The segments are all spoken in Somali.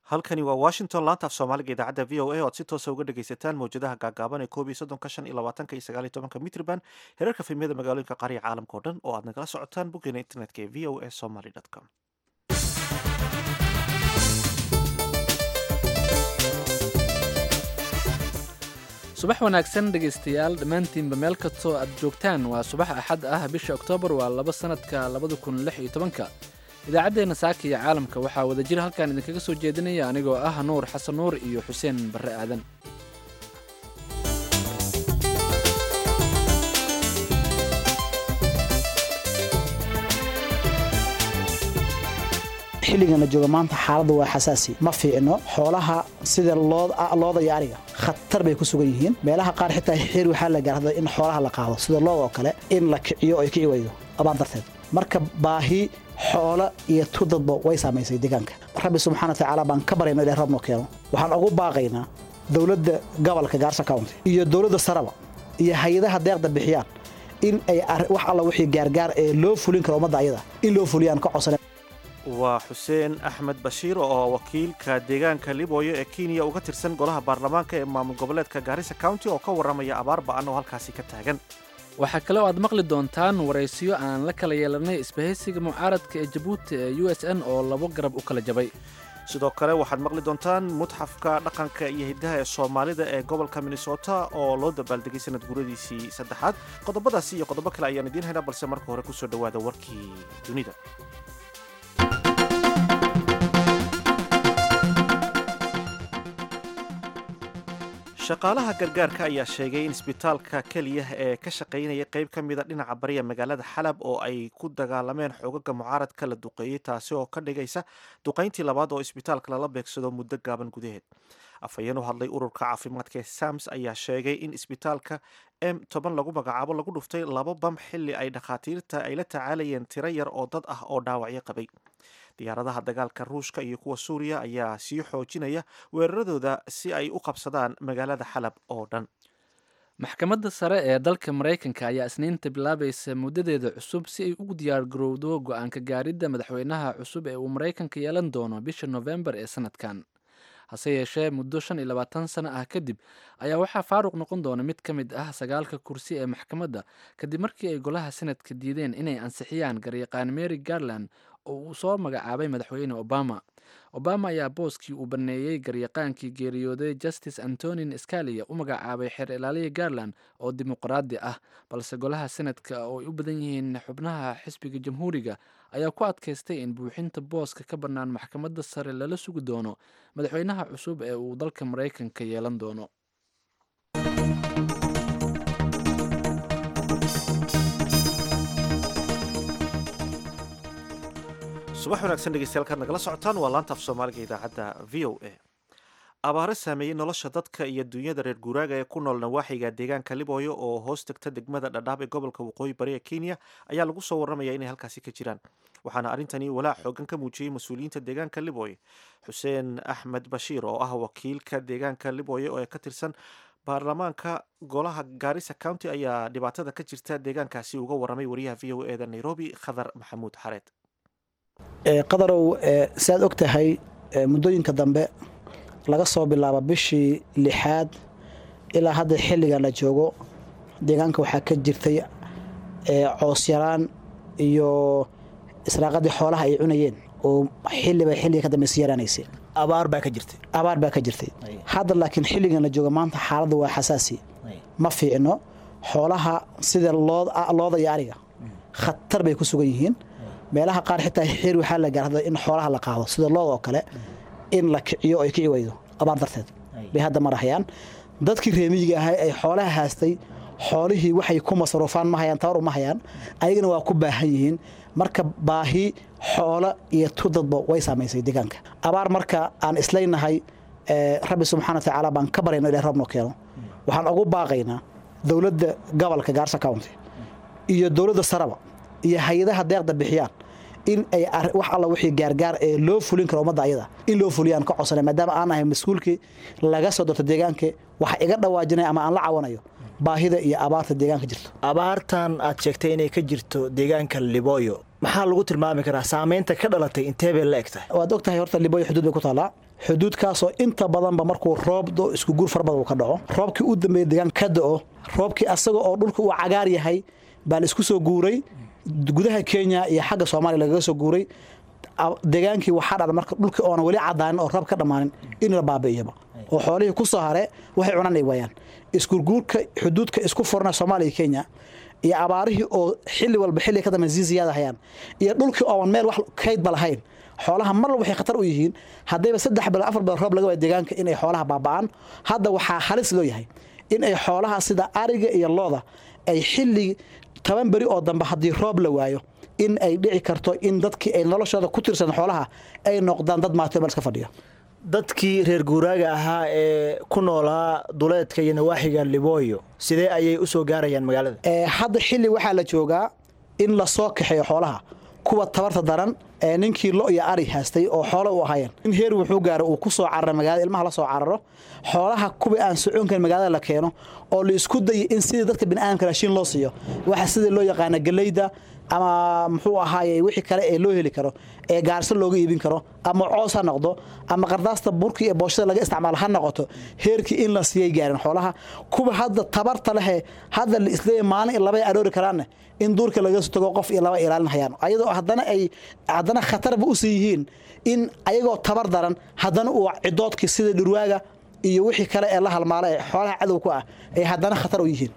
halkani waa washington laanta af soomaaliga idaacadda v o a oad si toosa uga dhegaysataan mawjadaha gaagaaban ee koob iyo soddonka shan iyo labaatanka iyo sagaal iyo tobanka mitrban hereerka fimiyada magaalooyinka qaariya caalamka o dhan oo aad nagala socotaan boggeena internetka ee v o a somaly com subax wanaagsan dhegaystayaal dhammaantiinba meel kastoo aad joogtaan waa subax axad ah bisha oktoobar waa laba sannadka labada kun lix iyo tobanka idaacaddeenna saaka iyo caalamka waxaa wadajir halkan idinkaga soo jeedinaya anigoo ah nuur xasan nuur iyo xuseen barre aadan xilligana jooga maanta xaaladdu waa xasaasi ma fiicno xoolaha sida looda iyo ariga khatar bay ku sugan yihiin meelaha qaar xitaa xeer waxaa la gaarada in xoolaha la qaado sida looda oo kale in la kiciyo oo ay kici weydo abaan darteed marka baahi xoolo iyo tudadba way saamaysay deegaanka rabbi subxana watacaala baan ka baryayno ilahay rabno keeno waxaan ugu baaqaynaa dowladda gobolka gaarsa county iyo dowladda saraba iyo hay-adaha deeqda bixiyaan in ay wax alla wixii gaargaar ee loo fulin karo ummadda ayada in loo fuliyaan ka codsana waa xuseen axmed bashiir oo wakiilka deegaanka libooyo ee kenya uga tirsan golaha baarlamaanka ee maamul goboleedka gaarisa county oo ka warramaya abaar ba'an oo halkaasi ka taagan waxaa kale oo aad maqli doontaan waraysiyo aan la kala yeelanay isbahaysiga mucaaradka ee jabuuti ee u s n oo labo garab u kala jabay sidoo kale waxaad maqli doontaan mutxafka dhaqanka iyo hiddaha ee soomaalida ee gobolka minnesota oo loo dabaaldegay sanad guradiisii saddexaad qodobadaasi iyo qodobo kale ayaan idiin haynaa balse marka hore kusoo dhowaada warkii dunida shaqaalaha gargaarka ayaa sheegay in isbitaalka keliya ee ka shaqaynaya qayb ka mida dhinaca bariya magaalada xalab oo ay ku dagaalameen xoogaga mucaaradka la duqeeyey taasi oo ka dhigaysa duqayntii labaad oo isbitaalka lala beegsado muddo gaaban gudaheed afhayeen u hadlay ururka caafimaadka ee sams ayaa sheegay in isbitaalka m toban lagu magacaabo lagu dhuftay laba bam xilli ay dhakhaatiirta ay la tacaalayeen tiro yar oo dad ah oo dhaawacyo qabay diyaaradaha dagaalka ruushka iyo kuwa suuriya ayaa sii xoojinaya weeraradooda si ay u qabsadaan magaalada xalab oo dhan maxkamadda sare ee dalka maraykanka ayaa isniinta bilaabaysa muddadeeda cusub si ay ugu diyaargarowdo go-aanka gaaridda madaxweynaha cusub ee uu maraykanka yeelan doono bisha nofembar ee sanadkan hase yeeshee muddo shan iyo labaatan sano ah kadib ayaa waxaa faaruq noqon doona mid ka mid ah sagaalka kursi ee maxkamadda kadib markii ay golaha senadka diideen inay ansixiyaan garyaqaan mary garland oo uu soo magacaabay madaxweyne obama obama ayaa booskii uu baneeyey garyaqaankii geeriyooday justice antonin scalia u magacaabay xeer ilaaliya garland oo dimuqraadi ah balse golaha senadka oo ay u badan yihiin xubnaha xisbiga jamhuuriga ayaa ku adkaystay in buuxinta booska ka bannaan maxkamadda sare lala sugi doono madaxweynaha cusub ee uu dalka maraykanka yeelan doono subax wanaagsan dhegeystayaal kaad nagala socotaan waa laanta af soomaaliga idaacadda v o a abaare saameeyey nolosha dadka iyo dunyada reer guuraaga ee ku nool nawaaxiga deegaanka libooyo oo hoos tegta degmada dhadhaab ee gobolka waqooyi bari ee kenya ayaa lagu soo warramaya inay halkaasi ka jiraan waxaana arrintani walaac xoogan ka muujiyey mas-uuliyiinta deegaanka libooye xuseen axmed bashiir oo ah wakiilka deegaanka libooye oo ka tirsan baarlamaanka golaha gaarisa county ayaa dhibaatada ka jirta deegaankaasi uga warramay wariyaha v o eda nairobi khadar maxamuud xareed qadarow siaad og tahay muddooyinka dambe laga soo bilaabo bishii lixaad ilaa hadda xilligan la joogo deegaanka waxaa ka jirtay coosyaraan iyo israaqadii xoolaha ay cunayeen oo xilliba xilliga ka dambe si yaraanaysay abaar baa ka jirtay abaar baa ka jirtay hadda laakiin xilligan la jooga maanta xaaladdu waa xasaasi ma fiicno xoolaha sida looda iyo ariga khatar bay ku sugan yihiin meelaha qaar xitaa xeer waxaa la gaarada in xoolaha la qaado sida looda oo kale in la kiciyo oo ay kici weydo abaar darteed bay hadda marahayaan dadkii reemiyiga ahay ay xoolaha haastay xoolihii waxay ku masaruufaan ma hayaan tabar uma hayaan ayagana waa ku baahan yihiin marka baahi xoolo iyo tudadba way saamaysay deegaanka abaar marka aan islaynahay rabbi subxana watacaala baan ka baryayno ilahay rabno keeno waxaan ugu baaqaynaa dowladda gobolka gaarsa county iyo dowladda saraba iyo hay-adaha deeqda bixiyaan in ay wax alla wixii gaargaar ee loo fulin karo ummadda ayada in loo fuliyaan ka codsana maadaama aan ahay mas-uulkii laga soo dorto deegaanka waxa iga dhawaajinaya ama aan la cawanayo baahida iyo abaarta deegaanka jirto abaartan aad sheegtay inay ka jirto deegaanka libooyo maxaa lagu tilmaami karaa saameynta ka dhalatay intee bay la eg tahay waad og tahay horta libooyo xuduud bay ku taallaa xuduudkaasoo inta badanba markuu roob do isku guur fara badan uu ka dhaco roobkii u dambeeyey deegaanka ka da'o roobkii asaga oo dhulka uu cagaar yahay baa la isku soo guuray gudaha kenya iyo xagga soomaaliya lagaga soo guuray deegaankii waxaa dhacda marka dhulkii oona weli cadaanin oo roob ka dhammaanin in la baabi'iyaba oo xoolihii ku soo hare waxay cunaan ay waayaan isgurguurka xuduudka isku furna soomaaliya iyo kenya iyo abaarihii oo xilli walba xilli ka dambe sii ziyaada hayaan iyo dhulkii ooban meel wax kaydba lahayn xoolaha mar waxay khatar u yihiin haddayba saddex bilo afar bilo roob laga waaya deegaanka inay xoolaha baaba'aan hadda waxaa halis loo yahay in ay xoolaha sida ariga iyo looda ay xilli toban beri oo dambe haddii roob la waayo in ay dhici karto in dadkii ay noloshooda ku tirsan xoolaha ay noqdaan dad maato meel iska fadhiya dadkii reer guuraaga ahaa ee ku noolaa duleedka iyo nawaaxiga libooyo sidee ayay u soo gaarayaan magaalada hadda xilli waxaa la joogaa in la soo kaxeeyo xoolaha kuwa tabarta daran ee ninkii lo iyo ari haastay oo xoolo u ahaayeen in heer wuxuu gaaro uu ku soo cararo magaalada ilmaha la soo cararo xoolaha kuwii aan soconkarin magaalada la keeno oo la isku dayo in sidii dadka bini'aadamka raashiin loo siiyo waxa sidii loo yaqaana galeyda ama muxuu ahaaye wixii kale ee loo heli karo ee gaarso looga iibin karo ama coos ha noqdo ama qardaasta burkii ee booshada laga isticmaalo ha noqoto heerkii in la siiyay gaareen xoolaha kuwa hadda tabarta lehe hadda la isleeyahay maalin iyo labay aroori karaanne in duurka laga soo tago qof iyo laba ilaalin hayaan ayadoo haddana ay haddana khatarba u sii yihiin in ayagoo tabar daran haddana uu cidoodkii sida dhurwaaga iyo wixii kale ee la halmaala ee xoolaha cadow ku ah ay haddana khatar u yihiin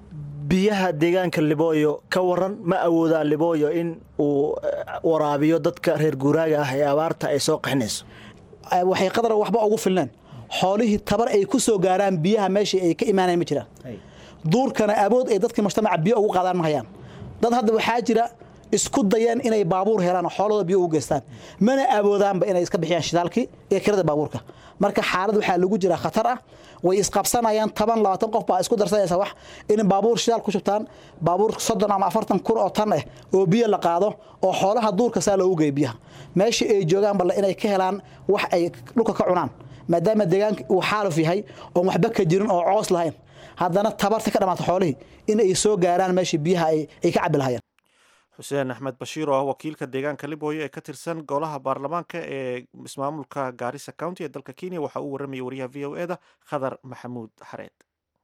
biyaha deegaanka libooyo ka waran ma awoodaa libooyo in uu waraabiyo dadka reer guuraaga ah ee abaarta ay soo qaxinayso waxay qadar waxba ugu filneen xoolihii tabar ay ku soo gaaraan biyaha meeshii ay ka imaanayan ma jiraan duurkana awood ay dadkii mujtamaca biyo ugu qaadaan ma hayaan dad hadda waxaa jira isku dayeen inay baabuur helaan oo xoolooda biyo ugu geystaan mana awoodaanba inay iska bixiyaan shidaalkii iyo kirada baabuurka marka xaalad waxaa lagu jiraa khatar ah way isqabsanayaan toban labaatan qof baa isku darsanaysa wax in baabuur shidaal ku shubtaan baabuur soddon ama afartan kun oo tan ah oo biyo la qaado oo xoolaha duurka saa loogu geeyo biyaha meeshii ay joogaan balle inay ka helaan wax ay dhulka ka cunaan maadaama deegaanka uu xaaluf yahay oon waxba ka jirin oo coos lahayn haddana tabarta ka dhammaata xoolihii in ay soo gaaraan meeshii biyaha ay ka cabi lahayeen xuseen axmed bashiir oo ah wakiilka deegaanka libooyo ee ka tirsan golaha baarlamaanka ee ismaamulka gaarisa county ee dalka kenya waxa uu warramayay wariyaha v o eda khadar maxamuud xareed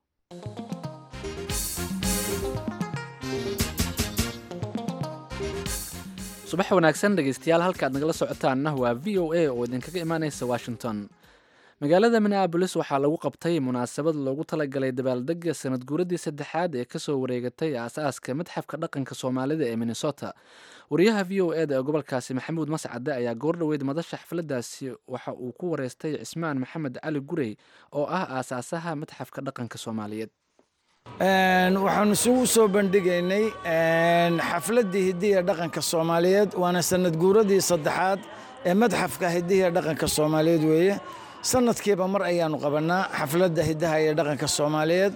subax wanaagsan dhegeystayaal halkaad nagala socotaanna waa v o a oo idinkaga imaaneysa washington magaalada minneabolis waxaa lagu qabtay munaasabad loogu talagalay dabaaldega sanad guuradii saddexaad ee kasoo wareegatay aas-aaska madxafka dhaqanka soomaalida ee minnesota wariyaha v o eda ee gobolkaasi maxamuud mascade ayaa goordhoweyd madasha xafladaasi waxa uu ku wareystay cismaan maxamed cali gurey oo ah aasaasaha madxafka dhaqanka soomaaliyeed waxaanu isugu soo bandhigaynay xafladdii hidiya dhaqanka soomaaliyeed waana sanad guuradii saddexaad ee madxafka hidiya dhaqanka soomaaliyeed weeye sanadkiiba mar ayaanu qabannaa xafladda hidaha iyo dhaqanka soomaaliyeed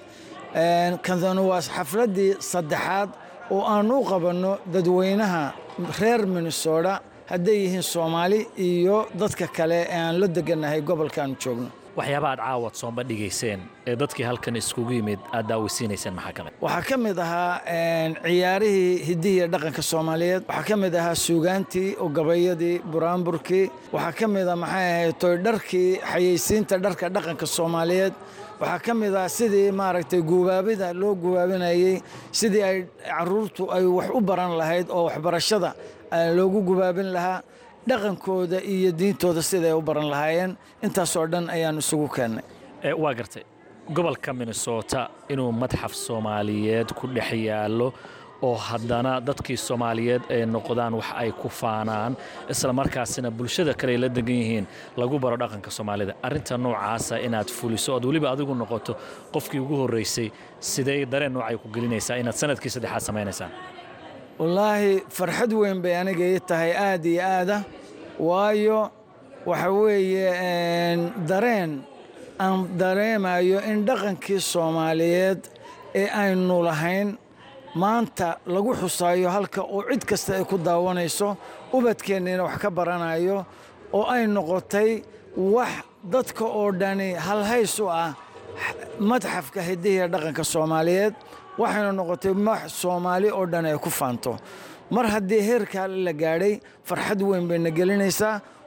kadanu waa xafladdii saddexaad oo aanu u qabanno dadweynaha reer minnesota hadday yihiin soomaali iyo dadka kale ee aan la degannahay gobolkaanu joogno waxyaaba aad caawad soo bandhigayseen ee dadkii halkan iskugu yimid aad daaweysiinayseen maxaa ka mid waxaa ka mid ahaa ciyaarihii hidihiiyo dhaqanka soomaaliyeed waxaa ka mid ahaa suugaantii oo gabayadii buraanburkii waxaa ka mid ah maxay ahayd toydharkii xayeysiinta dharka dhaqanka soomaaliyeed waxaa ka mid ah sidii maaragtay guubaabida loo gubaabinayey sidii ay caruurtu ay wax u baran lahayd oo waxbarashada loogu gubaabin lahaa dhaqankooda iyo diintooda siday u baran lahaayeen intaasoo dhan ayaan isugu keennay waa gartay gobolka minnesota inuu madxaf soomaaliyeed ku dhex yaallo oo haddana dadkii soomaaliyeed ay noqdaan wax ay ku faanaan isla markaasina bulshada kale ay la degan yihiin lagu baro dhaqanka soomaalida arrinta noocaasa inaad fuliso ood weliba adigu noqoto qofkii ugu horraysay sidee dareen noocay ku gelinaysaa inaad sanadkii saddexaad samaynaysaan wallaahi farxad weyn bay aniga ii tahay aad iyo aada waayo waxa weeye dareen aan dareemayo in dhaqankii soomaaliyeed ee aynu lahayn maanta lagu xusaayo halka oo cid kasta ay ku daawanayso ubadkeenniina wax ka baranayo oo ay noqotay wax dadka oo dhani halhays u ah madxafka hidihiiya dhaqanka soomaaliyeed waxayna noqotay wax soomaali oo dhan ay ku faanto mar haddii heerkaa la gaadhay farxad weyn bayna gelinaysaa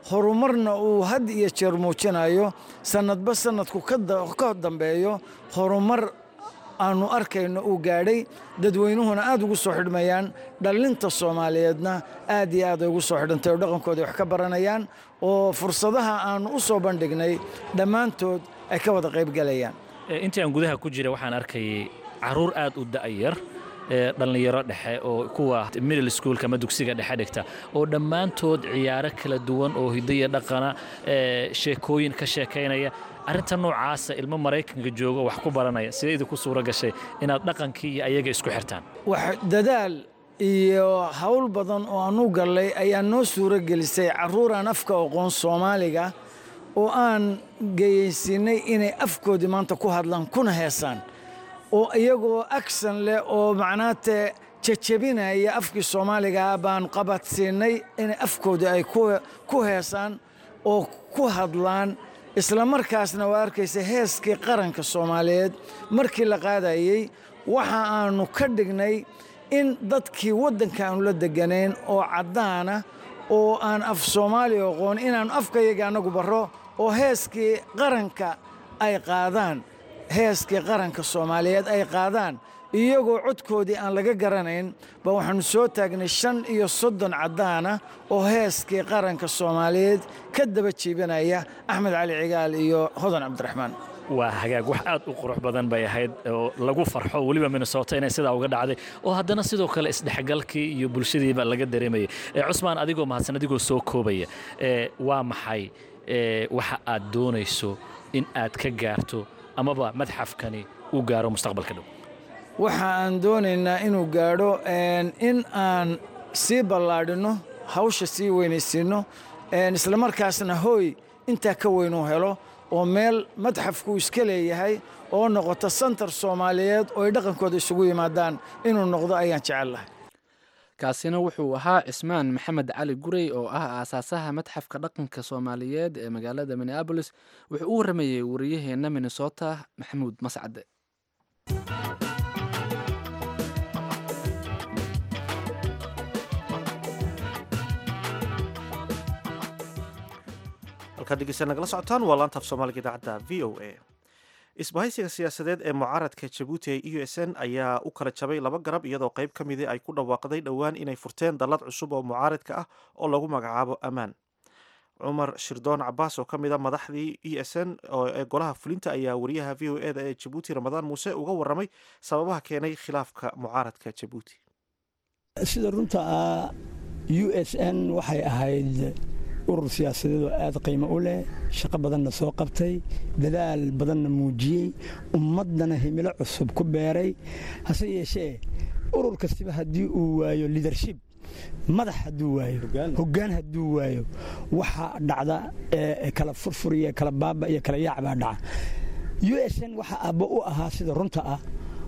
horumarna uu had iyo jeer muujinayo sannadba sannadku ka dambeeyo horumar aannu arkayno uu gaadhay dadweynuhuna aad ugu soo xidhmayaan dhallinta soomaaliyeedna aad iyo aad ay ugu soo xidhantay oo dhaqankooda wax ka baranayaan oo fursadaha aannu u soo bandhignay dhammaantood ay ka wada qaybgelayaan intii aan gudaha ku jira waxaan arkayay carruur aad u da'yar ee dhallinyaro dhexe oo kuwa middle schoolka ama dugsiga dhexe dhigta oo dhammaantood ciyaaro kala duwan oo hidaya dhaqana sheekooyin ka sheekaynaya arrinta noocaasa ilmo maraykanka jooga wax ku baranaya sidee idinku suuro gashay inaad dhaqankii iyo ayaga isku xirtaan wax dadaal iyo hawl badan oo aanu gallay ayaa noo suuro gelisay carruur aan afka aqoon soomaaliga oo aan geyaysiinay inay afkoodii maanta ku hadlaan kuna heesaan oo iyagoo aksan leh oo macnaate jajabinaya afkii soomaaligaa baan qabadsiinay inay afkoodii ay ku heesaan oo ku hadlaan isla markaasna waa arkaysa heeskii qaranka soomaaliyeed markii la qaadayey waxa aannu ka dhignay in dadkii waddanka aanu la deganayn oo caddaana oo aan af soomaaliya aqoon inaannu afkayaga annagu barro oo heeskii qaranka ay qaadaan heeskii qaranka soomaaliyeed ay qaadaan iyagoo codkoodii aan laga garanayn ba waxaannu soo taagnay shan iyo soddon caddaana oo heeskii qaranka soomaaliyeed ka daba jiibinaya axmed cali cigaal iyo hodan cabdiraxmaan waa hagaag wax aad u qurux badan bay ahayd oo lagu farxo weliba minnesota inay sidaa uga dhacday oo haddana sidoo kale isdhexgalkii iyo bulshadiiba laga dareemayay cusmaan adigoo mahadsan adigoo soo koobaya waa maxay waxa aad doonayso in aad ka gaarto amaba madxafkani uu gaaro mustaqbalka dhow waxa aan doonaynaa inuu gaadho in aan sii ballaadhinno hawsha sii weynaysiinno islamarkaasna hooy intaa ka weynuu helo oo meel madxafku iska leeyahay oo noqoto santar soomaaliyeed oo ay dhaqankooda isugu yimaadaan inuu noqdo ayaan jecel lahay kaasina wuxuu ahaa cismaan maxamed cali gurey oo ah aasaasaha madxafka dhaqanka soomaaliyeed ee magaalada minneabolis wuxuu u warramayey wariyaheenna minnesota maxamuud mascade halkaad dhegeysta nagala socotaan waa laanta af soomaaliga idaacadda v o a isbahaysiga siyaasadeed ee mucaaradka jabuuti ee u s n ayaa u kala jabay laba garab iyadoo qayb ka midii ay ku dhawaaqday dhowaan inay furteen dallad cusub oo mucaaradka ah oo lagu magacaabo ammaan cumar shirdoon cabaas oo ka mid a madaxdii e s n ee golaha fulinta ayaa wariyaha v o eda ee jabuuti ramadaan muuse uga waramay sababaha keenay khilaafka mucaaradka jabuuti sida runta ah u s n waxay ahayd urur siyaasadeed oo aad qiimo u leh shaqo badanna soo qabtay dadaal badanna muujiyey ummaddana himilo cusub ku beeray hase yeeshee urur kastiba haddii uu waayo lidership madax hadduu waayo hoggaan hadduu waayo waxa dhacda kala furfur iyo kala baaba iyo kala yaac baa dhaca u s n waxa abbo u ahaa sida runta ah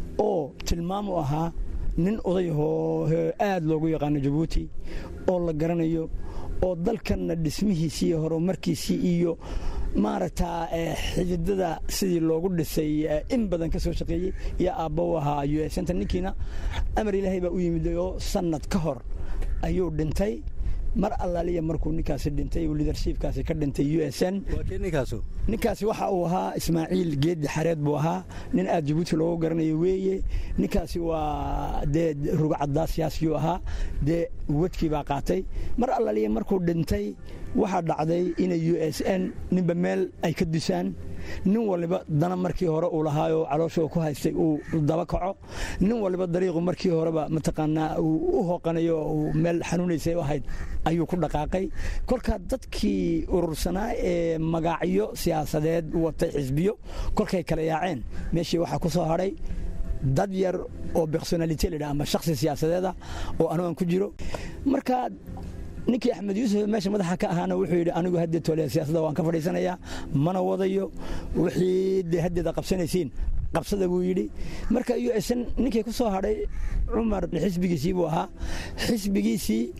oo tilmaam u ahaa nin odayahoo aad loogu yaqaano jabuuti oo la garanayo oo dalkanna dhismihiisii iyo horumarkiisii iyo maaragtaa xididada sidii loogu dhisay in badan ka soo shaqeeyey iyo aabba u ahaa u s nta ninkiina amar ilaahay baa u yimid oo sannad ka hor ayuu dhintay mar allaaliya markuu ninkaasi dhintay uu lidershipkaasi ka dhintay u s n ninkaasi waxa uu ahaa ismaaciil geeddi xareed buu ahaa nin aad jabuuti loogu garanayo weeye ninkaasi waa dee rugcaddaa siyaasiyuu ahaa dee wadkii baa qaatay mar allaaliya markuu dhintay waxaa dhacday inay u s n ninba meel ay ka dusaan nin waliba dana markii hore uu lahaayoo calooshoo ku haystay uu daba kaco nin waliba dariiqu markii horeba mataqaanaa uu u hooqanayo uu meel xanuunaysay u ahayd ayuu ku dhaqaaqay kolkaa dadkii urursanaa ee magacyo siyaasadeed watay xisbiyo kolkay kala yaaceen meeshii waxaa ku soo hadhay dad yar oo bersonalite ladha ama shaksi siyaasadeeda oo anu aan ku jiro marka ninkii axmed yuusuf meesha madaxa ka ahaana wuxuu yidhi anigu haddee tole siyaasadda waan ka fadhiisanayaa mana wadayo wixii dee haddeeda qabsanaysiin qabsada buu yidhi marka u s n ninkii ku soo hadhay cumar xisbigiisii buu ahaa xisbigiisii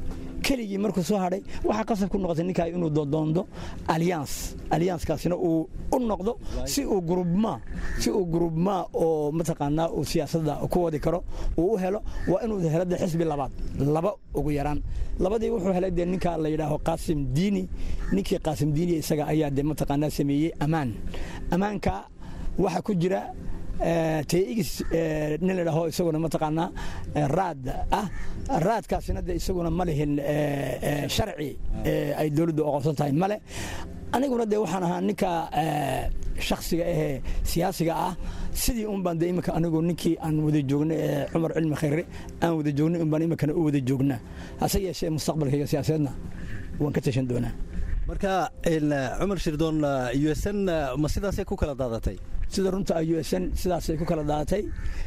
keligii markuu soo hadhay waxaa qasab ku noqotay ninkaa inuu doondo alliance alliancekaasina uu u noqdo si uu grubma si uu grubma oo mataqaanaa uu siyaasadda ku wadi karo uu u helo waa inuu helo dee xisbi labaad laba ugu yaraan labadii wuxuu helay dee ninka la yidhaaho qaasim diini ninkii qaasim diini isaga ayaa dee mataqaanaa sameeyey ammaan ammaanka waxaa ku jira tx nin la dhaho isaguna mataqaanaa raad ah raadkaasina de isaguna ma lihin sharci ay dowladdu oqonsan tahay male aniguna de waxaan ahaa ninka shaksiga ahee siyaasiga ah sidii un baan de imika anigu ninkii aan wada joogna ee cumar cilmi khayre aan wada joognay un baan imikana u wada joognaa hase yeeshee mustaqbalkayga siyaasadeedna waan ka tashan doonaa marka cumar shirdoon u s n ma sidaasay ku kala daadatay sida runta u s n sidaasay ku kala daadatay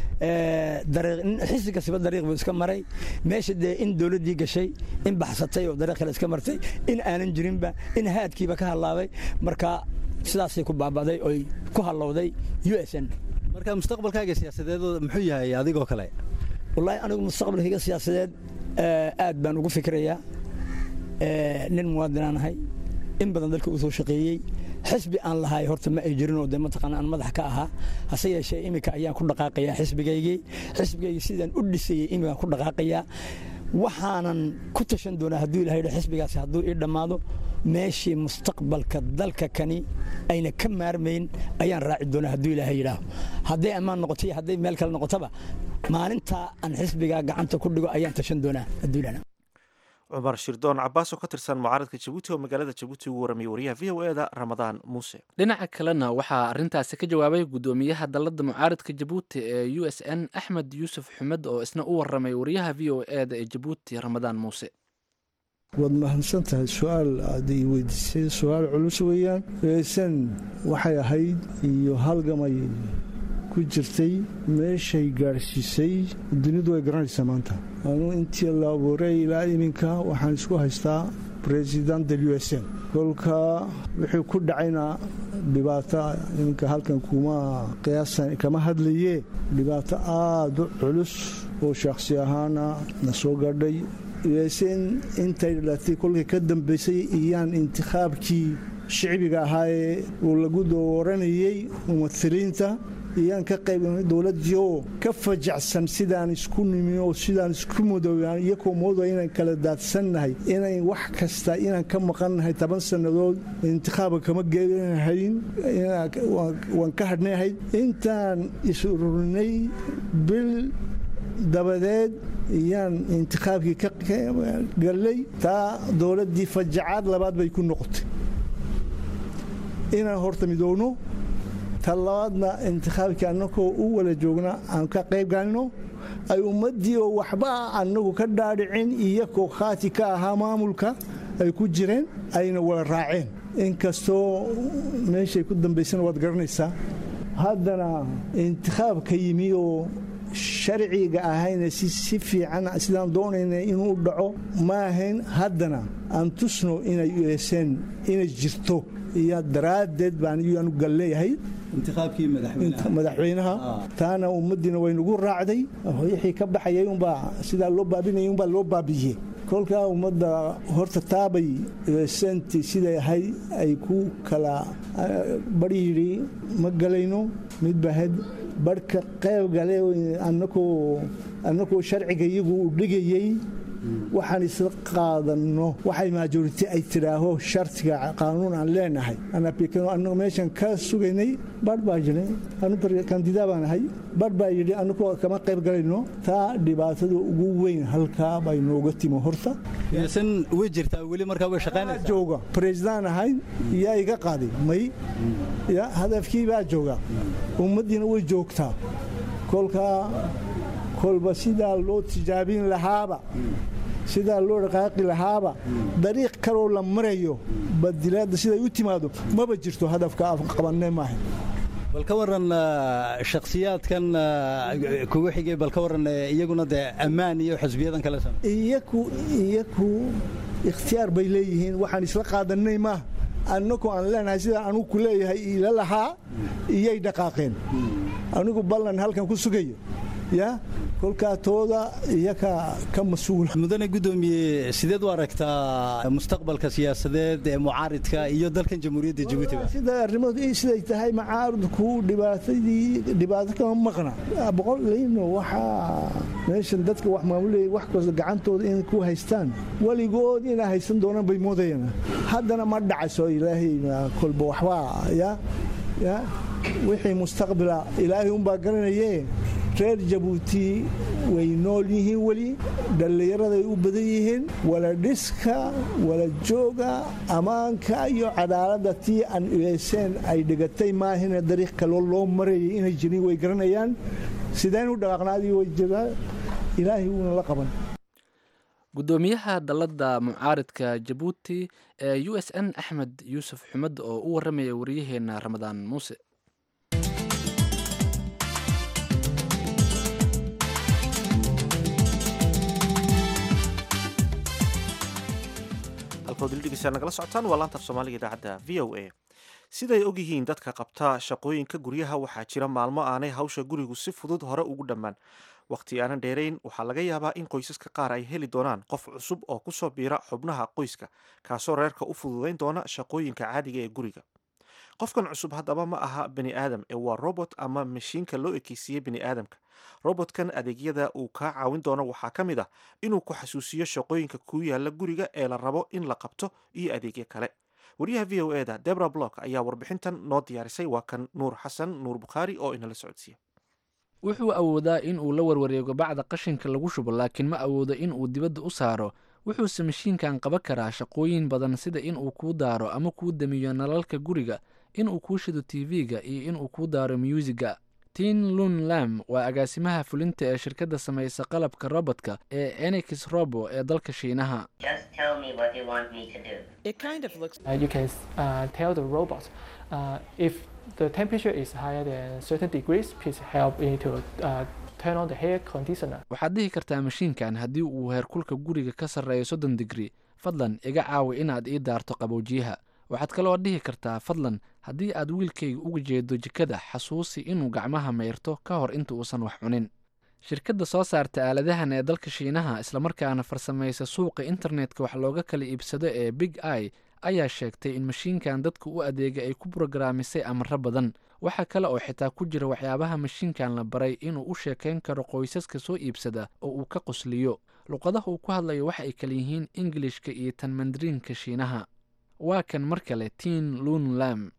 xisi kasiba dariiq buu iska maray meesha dee in dowladdii gashay in baxsatay oo dariiq kale iska martay in aanan jirinba in haadkiiba ka hadlaabay marka sidaasay ku baaba'day oy ku hallowday u s n marka mustaqbalkaaga siyaasadeed muxuu yahay adigoo kale wallaahi anigu mustaqbalkayga siyaasadeed aad baan ugu fikrayaa nin muwaadinaan ahay in badan dalka uu soo shaqeeyey xisbi aan lahay horta ma ay jirinoo de mataqaana aan madax ka ahaa hase yeeshee iminka ayaan ku dhaqaaqayaa xisbigaygii xisbigaygii sidaan u dhisayey iminkaan ku dhaqaaqayaa waxaanan ku tashan doonaa hadduu ilahay yidho xisbigaasi hadduu ii dhammaado meeshii mustaqbalka dalka kani ayna ka maarmayn ayaan raaci doonaa hadduu ilaahay yidhaaho hadday ammaan noqoto iyo hadday meel kale noqotaba maalintaa aan xisbigaa gacanta ku dhigo ayaan tashan doonaa hadduu ilahay cumar shirdoon cabaas oo ka tirsan mucaaradka jabuuti oo magaalada jabuuti ugu warramiyey wariyaha v o eda ramadaan muuse dhinaca kalena waxaa arrintaasi ka jawaabay guddoomiyaha dalladda mucaaradka jabuuti ee u s n axmed yuusuf xumed oo isna u warramay wariyaha v o eda ee jabuuti ramadaan muuse waad mahadsan tahay su-aal aad i weydiisay su-aal culus weeyaan eesan waxay ahayd iyo halgamay ku jirtay meeshay gaadhsiisay dunidu way garanaysaa maanta anuu intii la abuuray ilaa iminka waxaan isku haystaa president del u s n kolka wuxuu ku dhacayna dhibaato iminka halkan kuma qiyaasan kama hadlaye dhibaato aada u culus oo shakhsi ahaana na soo gaadhay usen intay dhalatay kolkii ka dambaysay iyaan intikhaabkii shicbiga ahaayee uu lagu dooranayey mumahiliinta iyaan ka qaybnay dowladdii oo ka fajacsan sidaan isku nimi oo sidaan isku mudoobaan iyakoo moodo inaan kala daadsannahay inayn wax kasta inaan ka maqannahay toban sannadood intikhaaba kama geehayn waan ka hadhnayahayd intaan is-ururinay bil dabadeed iyaan intikhaabkii ka gallay taa dowladdii fajacaad labaad bay ku noqotay inaan horta midoowno ta labaadna intikhaabkii annagoo u wala joogna aan ka qayb galno ay ummaddii oo waxba annagu ka dhaadhicin iyakoo khaati ka ahaa maamulka ay ku jireen ayna wala raaceen inkastoo meeshay ku dambaysana waad garanaysaa haddana intikhaabka yimi oo sharciga ahayna si fiican sidaan doonayna inuu dhaco ma ahayn haddana aan tusno inay ueseen inay jirto iyo daraaddeed baan iyanu galleeyahay madaxweynaha taana ummaddiina waynugu raacday wixii ka baxayay umbaa sidaa loo baabinayay umbaa loo baabiyey kolkaa ummadda horta taabay senti siday ahay ay ku kala bari yidhi ma galayno mid bahed barhka qayb gale annakoo sharciga iyagu u dhigayey waxaan isla qaadanno waxay maajoriti ay tidhaaho shartiga qaanuun aan leenahay annagu meeshan ka sugaynay barh baa jiray anu kandidaa baan ahay barh baa yidhi annagu kama qayb galayno taa dhibaatada ugu weyn halkaa bay nooga timo horta san way jirtaa weli markaa way shaqaynaysaa jooga president ahay yaa iga qaaday may ya hadafkii baa jooga ummaddiina way joogtaa kolkaa kolba sidaa loo tijaabin lahaaba sidaa loo dhaqaaqi lahaaba dariiq kaloo la marayo badilaadda siday u timaado maba jirto hadafka qabanne maaha bal ka waran shakhsiyaadkan kugu xigay bal ka waran iyaguna dee ammaan iyo xisbiyadan kale iyaku iyaku ikhtiyaar bay leeyihiin waxaan isla qaadanay maaha annagu aan leenahay sidaa anugu ku leeyahay ila lahaa iyay dhaqaaqeen anigu ballan halkan ku sugayo ya kolkaa tooda iyaka ka mas-uula mudane guddoomiye sideed u aragtaa mustaqbalka siyaasadeed ee mucaaridka iyo dalkan jamhuuriyadda jabuutiba sida arrimadu siday tahay macaaridku dhibaatadii dhibaato kama maqna boqolayno waxaa meeshan dadka wax maamulaya wax kasta gacantooda inay ku haystaan weligood inay haysan doonaan bay moodayaan haddana ma dhacayso ilaahay kolba waxbaa ya ya wixii mustaqbila ilaahay unbaa garanaye reer jabuuti way nool yihiin weli dhallinyaraday u badan yihiin wala dhiska wala jooga ammaanka iyo cadaaladda tii aan ueyseen ay dhigatay maahina dariiq kaloo loo marayay inay jirin way garanayaan sideen u dhaqaaqnaadii way jiraa ilaahay wuuna la qaban guddoomiyaha dalladda mucaaridka jabuuti ee u s n axmed yuusuf xumed oo u warramaya waryaheena ramadaan muuse halkood wildhigeystaa nagala socotaan waa laanta af soomaaliga idaacadda v o a siday og yihiin dadka qabta shaqooyinka guryaha waxaa jira maalmo aanay hawsha gurigu si fudud hore ugu dhammaan wakhti aanan dheerayn waxaa laga yaabaa in qoysaska qaar ay heli doonaan qof cusub oo kusoo biira xubnaha qoyska kaasoo reerka u fududayn doona shaqooyinka caadiga ee guriga qofkan cusub haddaba ma aha bani aadam ee waa robot ama mashiinka loo ekeysiiyey bani aadamka robotkan adeegyada uu kaa caawin doono waxaa ka mid ah inuu ku xasuusiyo shaqooyinka kuu yaala guriga ee la rabo in la qabto iyo adeegyo kale wariyaha v o eda debra block ayaa warbixintan noo diyaarisay waa kan nuur xasan nuur bukhaari oo inala socodsiiya wuxuu awoodaa in uu la warwareego bacda qashinka lagu shubo laakiin ma awoodo in uu dibadda u saaro wuxuuse mashiinkan qaban karaa shaqooyin badan sida in uu kuu daaro ama kuu damiyo nalalka guriga in uu kuu shido tv-ga iyo in uu kuu daaro myuusiga tin lun lam waa agaasimaha fulinta ee shirkadda samaysa qalabka robotka ee enix robo ee dalka shiinaha waxaad dhihi kartaa mashiinkan haddii uu heerkulka guriga ka sarreeyo soddon digri fadlan iga caawi inaad ii daarto qaboojiyaha waxaad kaloo dhihi kartaa fadlan haddii aad wiilkayga uga jeedo jikada xasuusi inuu gacmaha mayrto ka hor inta uusan wax cunin shirkadda soo saarta aaladahan ee dalka shiinaha islamarkaana farsamaysa suuqa internetka wax looga kala iibsado ee big i ayaa sheegtay in mashiinkan dadka u adeega ay ku brograamisay amaro badan waxaa kale oo xitaa ku jira waxyaabaha mashiinkan la baray inuu u sheekayn karo qoysaska soo iibsada oo uu ka qosliyo luqadaha uu ku hadlayo waxa ay kala yihiin ingilishka iyo tan mandariinka shiinaha waa kan mar kale tin lun lam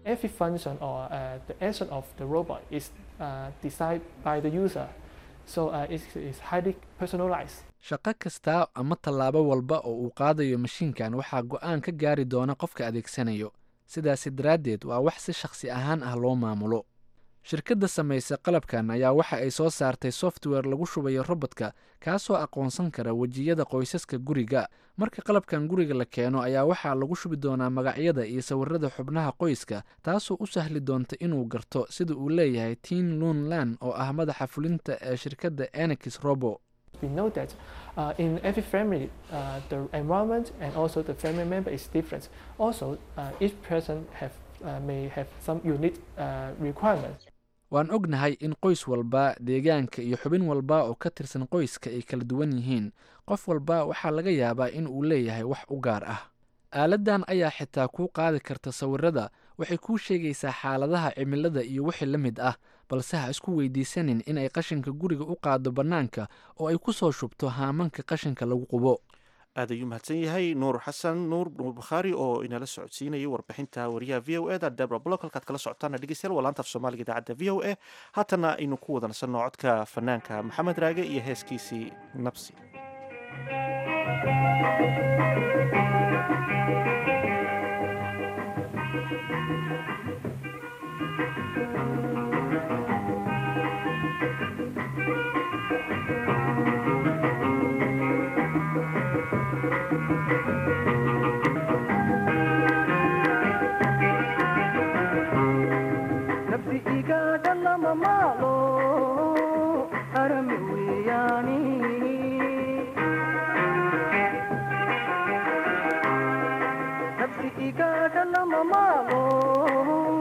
shaqo kasta ama tallaabo walba oo uu qaadayo mashiinkan waxaa go-aan ka gaari doona qofka adeegsanayo sidaasi daraaddeed waa wax si shakhsi ahaan ah loo maamulo shirkadda samaysa qalabkan ayaa waxa ay soo saartay software lagu shubayo robodka kaasoo aqoonsan kara wejiyada qoysaska guriga marka qalabkan guriga la keeno ayaa waxaa lagu shubi doonaa magacyada iyo sawirada xubnaha qoyska taasoo u sahli doonta inuu garto sida uu leeyahay tin lun lan oo ah madaxa fulinta ee shirkadda enix robo we know that uh, in every family, uh, the environment and also the family member is different. Also, uh, each person have, uh, may have some unique uh, requirements. waan ognahay in qoys walba deegaanka iyo xubin walba oo ka tirsan qoyska ay kala duwan yihiin qof walba waxaa laga yaabaa in uu leeyahay wax u gaar ah aaladdan ayaa xitaa kuu qaadi karta sawirada waxay kuu sheegaysaa xaaladaha cimilada iyo wixii la mid ah balse ha isku weydiisanin inay qashinka guriga u qaado bannaanka oo ay ku soo shubto haamanka qashinka lagu qubo aad ayuu mahadsan yahay nuur xasan nuur nuur bukhaari oo inala socodsiinayay warbixinta wariyaha v o eda debra blog halkaad kala socotaana dhegeystayaal waa laanta af soomaaliga idaacadda v o a haatana aynu ku wadansanno codka fanaanka maxamed raage iyo heeskiisii nabsi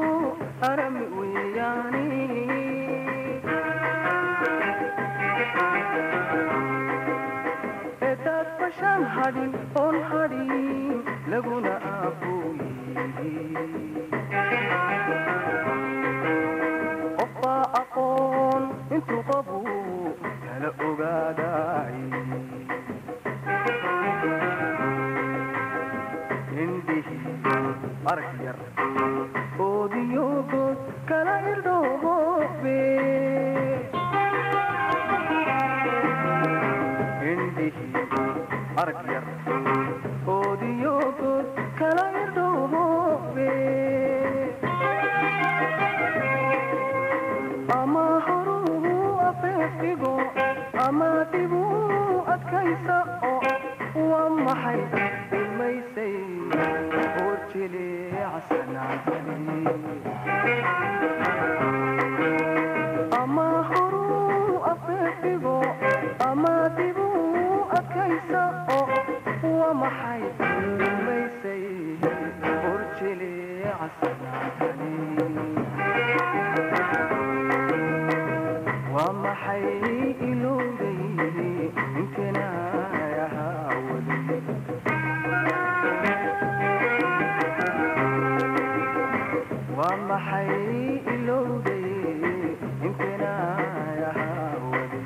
arami weyani hadhin oon hadhin laguna qofbaa aqoon intuu qabu kala ogaaday indhihi arag yar oodiyogood kala irdhoobe indhihi arag yar oodiyogood kala irdhoobe ama horuu afeefigo ama dhibuu adkaysa oo waa maxay ilmaysay ama horuu afeefigo ama dibuu adkaysa oo waa maxay ilmaysay horjileecasanaatani waa maxay ilowday intinaayahaa weli waa maxay ilowday intinaayahaa weli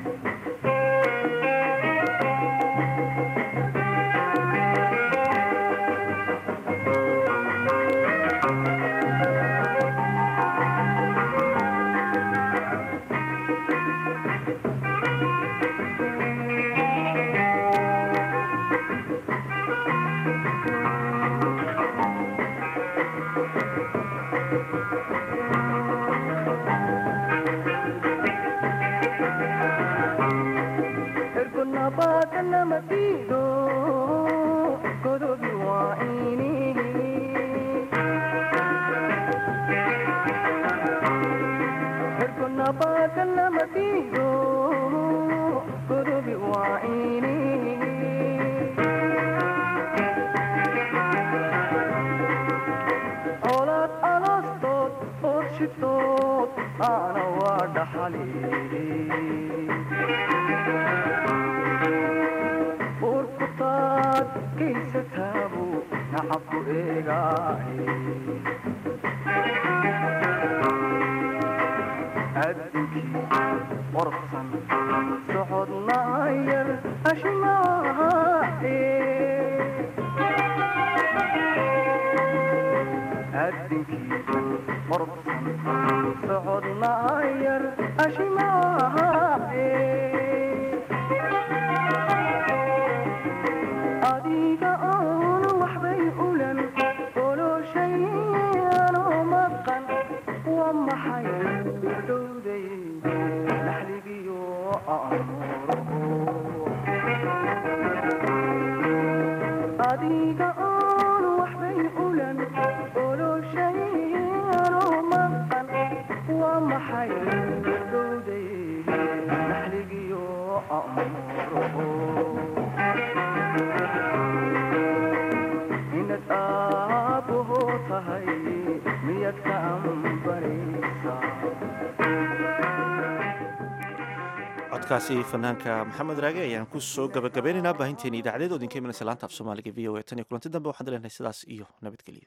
ergonabadanamadiido godobi waa ini ergonabadanamadiido godobi waa ini colaad alaastood orshitood aana waa dhaxali urkutaad kaysataabu nacabku eegaaye addunkii qorsan socodna yar ashimaahae addunkii qorsan socodna yar ashimaahae adiga oon waxbay ulan oloshay anoo maqan waa maxay irdhowday naxligiyo amuuro adiga oon waxbay ulan oloshay anoo maqan waa maxay irdhowday naxligiyo amuuro inad aabbaho tahay miyad ka ambaraysaa codkaasi fanaanka maxamed raage ayaan ku soo gabagabeynaynaa baahinteeni idaacadeed oo idinka imanaysa laanta af soomaaliga v o a tan iyo kulanti dambe waxaan leenahay sidaas iyo nabadgelyo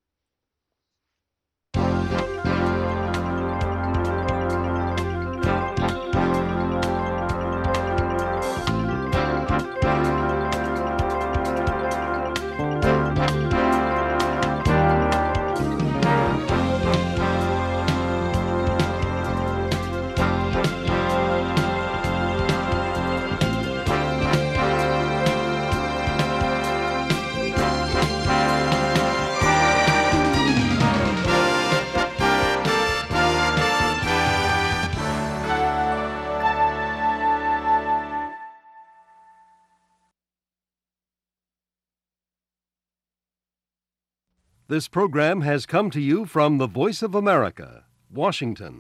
This program has come to you from the Voice of America, Washington.